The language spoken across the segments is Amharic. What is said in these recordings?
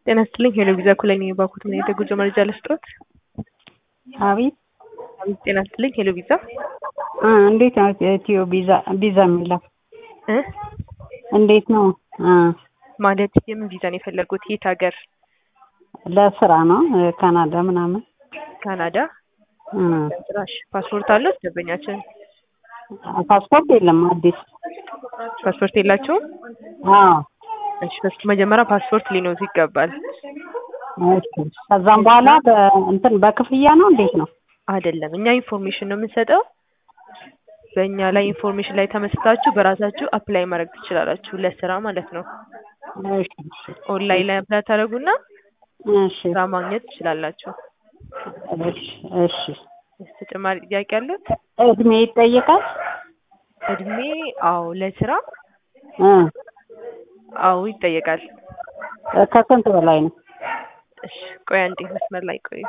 ጤና ይስጥልኝ ሄሎ ቪዛ ኩለኝ የባኩት ምን አይነት የጉዞ መረጃ ልስጦት? አቤት አቤት ጤና ይስጥልኝ ሄሎ ቪዛ እ እንዴት ነው ኢትዮ ቪዛ ቪዛ የሚለው እ እንዴት ነው? እ ማለት የምን ቪዛ ነው የፈለጉት? የት ሀገር? ለስራ ነው እ ካናዳ ምናምን ካናዳ? እ ጭራሽ ፓስፖርት አለው ደንበኛችን? ፓስፖርት የለም አዲስ ፓስፖርት የላቸውም? አዎ እሺ በስቱ መጀመሪያ ፓስፖርት ሊኖሩት ይገባል። እሺ ከዛም በኋላ በእንትን በክፍያ ነው እንዴት ነው? አይደለም እኛ ኢንፎርሜሽን ነው የምንሰጠው። በእኛ ላይ ኢንፎርሜሽን ላይ ተመስርታችሁ በራሳችሁ አፕላይ ማድረግ ትችላላችሁ ለስራ ማለት ነው። እሺ እሺ ኦንላይን ላይ አፕላይ ታደርጉና እሺ ስራ ማግኘት ትችላላችሁ። እሺ እሺ ተጨማሪ ጥያቄ አሉት? እድሜ ይጠየቃል? እድሜ አዎ ለስራ እ አዎ ይጠየቃል። ከስንት በላይ ነው? እሺ ቆይ አንዴ መስመር ላይ ቆዩ።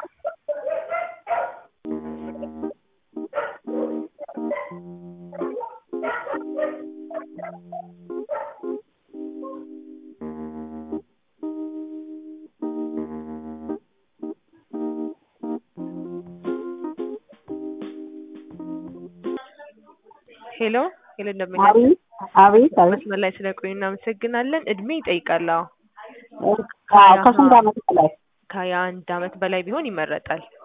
ሄሎ ሄሎ እንደምን አቤት አቤት አቤት መስመር ላይ ስለቆዩ እናመሰግናለን። እድሜ ይጠይቃል። አዎ አዎ ከስንት ዓመት በላይ? ከሀያ አንድ አመት በላይ ቢሆን ይመረጣል።